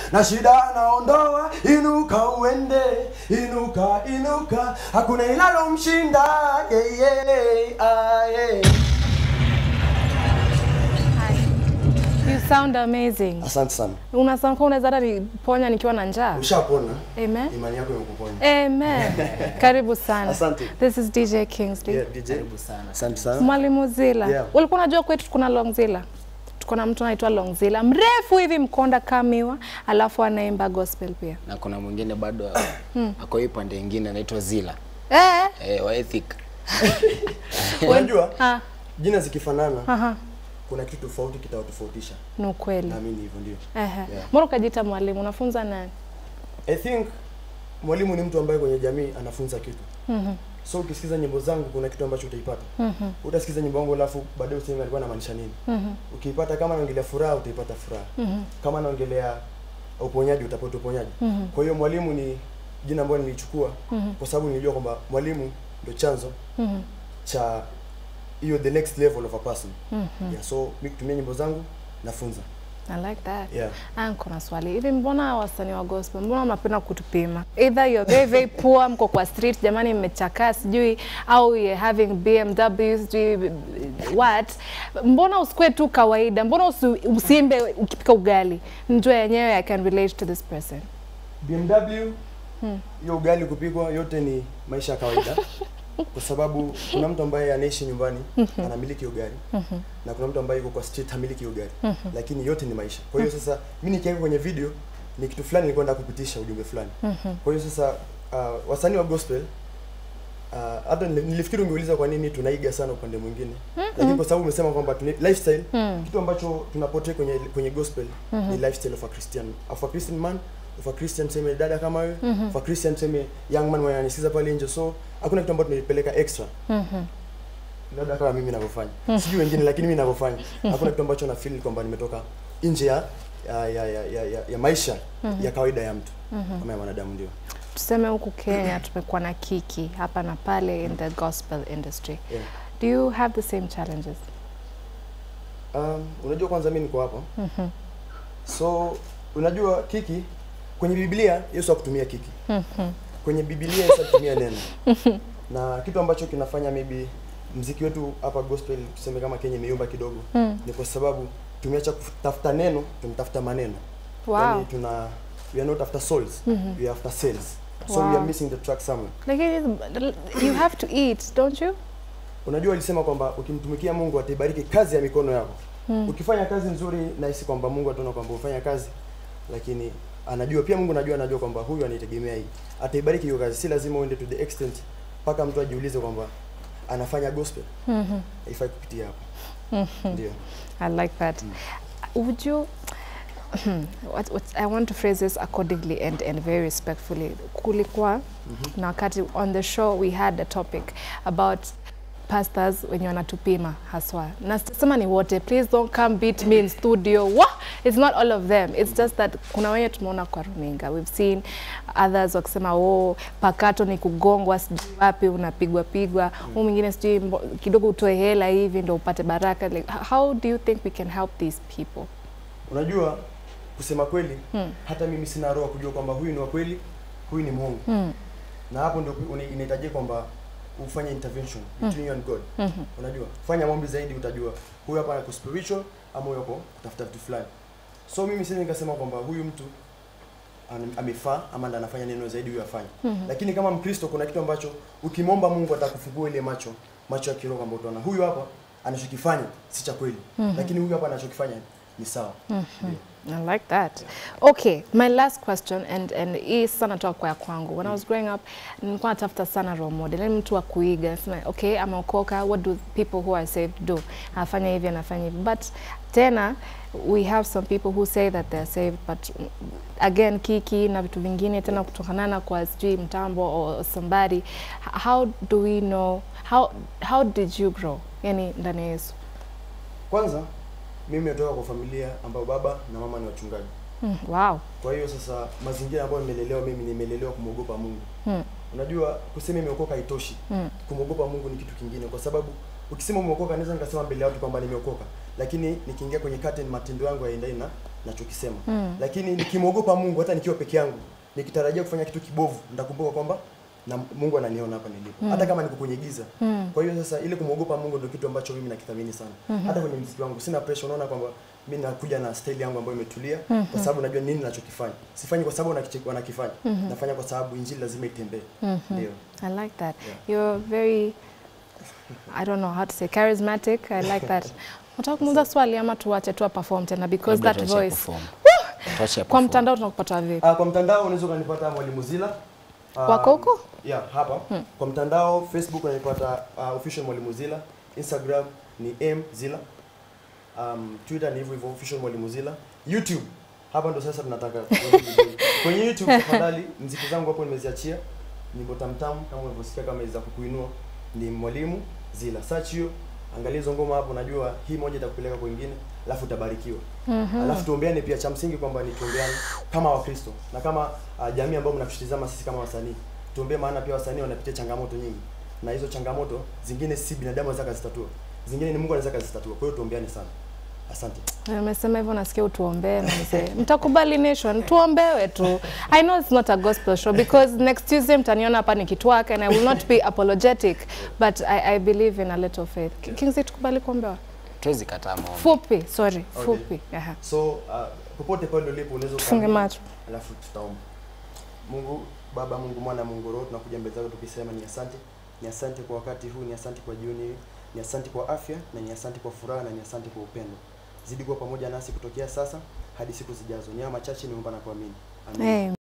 na shida anaondoa. Inuka uende, inuka inuka, hakuna inalomshinda yeah, yeah, ah, yeah. You sound amazing. Asante sana, Una sound kama unaweza hata niponya nikiwa na njaa. ushapona, Amen. imani yako imekuponya. Amen. Karibu sana. Asante. This is DJ Kingsley. Yeah, DJ. Asante sana. Mwalimu Zila. Yeah. Ulikuwa unajua kwetu kuna Longzilla? Tuko na mtu anaitwa Longzilla, mrefu hivi mkonda kamiwa, alafu anaimba gospel pia. na kuna mwingine bado ako hii pande ingine anaitwa Zila Eh, eh, wa ethic Unajua ah, jina zikifanana aha, kuna kitu tofauti kitawatofautisha. ni ukweli. Naamini hivyo ndio. Ehe. Yeah. Mbona ukajiita mwalimu? Unafunza nani? I think mwalimu ni mtu ambaye kwenye jamii anafunza kitu. Mhm. So ukisikiza nyimbo zangu kuna kitu ambacho utaipata. Mhm. Utasikiza nyimbo yangu alafu baadaye useme alikuwa anamaanisha nini. Mhm. Ukiipata kama anaongelea furaha utaipata furaha. Mhm. Kama anaongelea uponyaji utapata uponyaji. Mhm. Kwa hiyo mwalimu ni jina ambalo nilichukua Mhm. kwa sababu nilijua kwamba mwalimu ndio chanzo Mhm. cha hiyo the next level of a person. Mhm. Yeah, so mimi kutumia nyimbo zangu nafunza. I like that. Yeah. Ah, niko na swali hivi, mbona wasanii wa gospel, mbona mnapenda kutupima? Either you're very very poor, mko kwa street, jamani, mmechakaa sijui, au you're having BMW sijui what. Mbona usikue tu kawaida? Mbona usi, usiimbe ukipika ugali? Njoo yenyewe I can relate to this person. BMW hiyo ugali kupikwa yote ni maisha ya kawaida kwa sababu kuna mtu ambaye anaishi nyumbani anamiliki hiyo gari na kuna mtu ambaye yuko kwa street hamiliki hiyo gari lakini yote ni maisha kwa hiyo sasa mimi nikiweka kwenye video ni kitu fulani nilikuwa nataka kupitisha ujumbe fulani kwa hiyo sasa uh, wasanii wa gospel uh, hata nili- nilifikiri ungeuliza kwa nini tunaiga sana upande mwingine lakini kwa sababu umesema kwamba tuna lifestyle kitu ambacho tunapotea kwenye kwenye gospel ni lifestyle of a Christian of a Christian man of a Christian tuseme dada kama wewe of a Christian tuseme young man mwenye anisikiza pale nje so hakuna kitu ambacho tunapeleka extra labda kama mimi ninavyofanya sijui wengine lakini mimi ninavyofanya hakuna kitu ambacho na feel kwamba nimetoka nje ya ya, ya, ya, ya, ya, ya maisha ya kawaida ya mtu kama ya mwanadamu ndio Tuseme huku Kenya tumekuwa na kiki hapa na pale in the gospel industry. yeah. Do you have the same challenges? Um, unajua kwanza mimi niko hapa so unajua kiki kwenye Biblia Yesu hakutumia kiki kwenye Biblia Yesu alitumia neno na kitu ambacho kinafanya maybe mziki wetu hapa gospel tuseme kama Kenya imeyumba kidogo ni kwa sababu tumeacha kutafuta neno tunatafuta maneno Wow. yani tuna we are not after souls we are after sales so we Wow. are missing the track somewhere Lakini you have to eat, don't you? unajua alisema kwamba ukimtumikia Mungu ataibariki kazi ya mikono yako. Ukifanya kazi nzuri, nahisi kwamba Mungu ataona kwamba ufanya kazi, lakini anajua pia Mungu anajua anajua kwamba huyu anaitegemea hii, ataibariki hiyo kazi. Si lazima uende to the extent mpaka mtu ajiulize kwamba anafanya gospel. Haifai kupitia hapo. Ndio. I like that. Would you? what, what, I want to phrase this accordingly and, and very respectfully. Kulikuwa na wakati on the show we had a topic about pastors wenye wanatupima haswa na sema ni wote please don't come beat me in studio Wah! it's not all of them it's just that kuna wenye tumeona kwa runinga we've seen others wakisema oh pakato ni kugongwa sijui wapi unapigwa pigwa huu mwingine sijui mbo- kidogo utoe hela hivi ndo upate baraka like, how do you think we can help these people Unajua kusema kweli hata mimi sina roho ya kujua kwamba huyu ni wa kweli, huyu ni mwongo. Na hapo ndio una- inahitajika kwamba ufanye intervention between you and God. Unajua? Fanya maombi zaidi utajua huyu hapa ako spiritual ama huyu hapo kutafuta vitu fulani. So mimi siwezi nikasema kwamba huyu mtu an- amefaa ama ndo anafanya neno zaidi huyu afanye. Lakini kama Mkristo kuna kitu ambacho ukimwomba Mungu atakufungua ile macho, macho ya kiroho kwamba utaona huyu hapa anachokifanya si cha kweli. Lakini huyu hapa anachokifanya ni sawa. Ndio. I like that. Okay, my last question and and hii sana natoka kwa ya kwangu. When I was growing up, nilikuwa natafuta sana role model, yani mtu wa kuiga. Nasema, okay, ameokoka, what do people who are saved do? Anafanya hivi, anafanya hivi. But tena we have some people who say that they're saved but mm, again kiki na vitu vingine tena kutokanana kwa sijui mtambo or somebody H- how do we know how how did you grow yani ndani ya Yesu Kwanza mimi nimetoka kwa familia ambayo baba na mama ni wachungaji. mm, wow Kwa hiyo sasa mazingira ambayo nimelelewa mimi nimelelewa kumwogopa Mungu. mm, Unajua kusema imeokoka haitoshi. mm, Kumwogopa Mungu ni kitu kingine kwa sababu ukisema umeokoka naweza nikasema mbele ya watu kwamba nimeokoka. Lakini nikiingia kwenye curtain matendo yangu hayaendani na nachokisema lakini nikimwogopa Mungu hata nikiwa peke yangu nikitarajia kufanya kitu kibovu nitakumbuka kwamba na Mungu ananiona hapa nilipo hata kama niko kwenye giza kwa hiyo sasa ile kumwogopa Mungu ndio kitu ambacho mimi nakithamini sana hata kwenye mziki wangu sina pressure unaona kwamba mimi nakuja na style yangu ambayo imetulia kwa sababu najua nini ninachokifanya sifanyi kwa sababu wanakiche- wanakifanya nafanya kwa sababu injili lazima itembee ndio I like that. You're very, I don't know how to say, charismatic. I like that. Nataka kumuuliza swali ama tuache tu perform tena because Labda that tuache voice. perform. Tuache Kwa perform. mtandao tunakupata vipi? Ah, kwa mtandao unaweza ukanipata Mwalimu Zila. Ah, Wako huko? Yeah, hapa. Kwa mtandao Facebook unanipata uh, official Mwalimu Zila, Instagram ni M Zila. Um, Twitter ni hivyo hivyo official Mwalimu Zila. YouTube hapa ndo sasa tunataka kwenye YouTube tafadhali, mziki zangu hapo nimeziachia nyimbo tamtam kama unavyosikia kama za kukuinua ni Mwalimu Zila. Search hiyo, angalia hizo ngoma hapo, najua hii moja itakupeleka kwingine, alafu utabarikiwa. Alafu tuombeane pia, cha msingi kwamba ni tuombeane kama Wakristo na kama uh, jamii ambayo mnatutizama sisi kama wasanii, tuombee, maana pia wasanii wanapitia changamoto nyingi, na hizo changamoto zingine si binadamu anaweza kuzitatua, zingine ni Mungu anaweza kuzitatua. Kwa hiyo tuombeane sana. Asante. Umesema hivyo nasikia utuombee mzee. Mtakubali nation, tuombewe tu. I know it's not a gospel show because next Tuesday mtaniona hapa nikitwaka and I will not be apologetic but I, I believe in a little faith. Kingsley tukubali kuombewa? Tuwezi kataa maombi. Fupi, sorry, Okay. fupi. Aha. So uh, popote pale ulipo unaweza Tufunge ukaamini, macho. alafu tutaomba. Mungu Baba, Mungu Mwana, Mungu Roho, tunakuja mbele zako tukisema ni asante, ni asante kwa wakati huu, ni asante kwa jioni hii, ni asante kwa afya na ni asante kwa furaha na ni asante kwa upendo. Zidi kuwa pamoja nasi kutokea sasa hadi siku zijazo. Ni haya machache niomba na kuamini. Amen. Amen.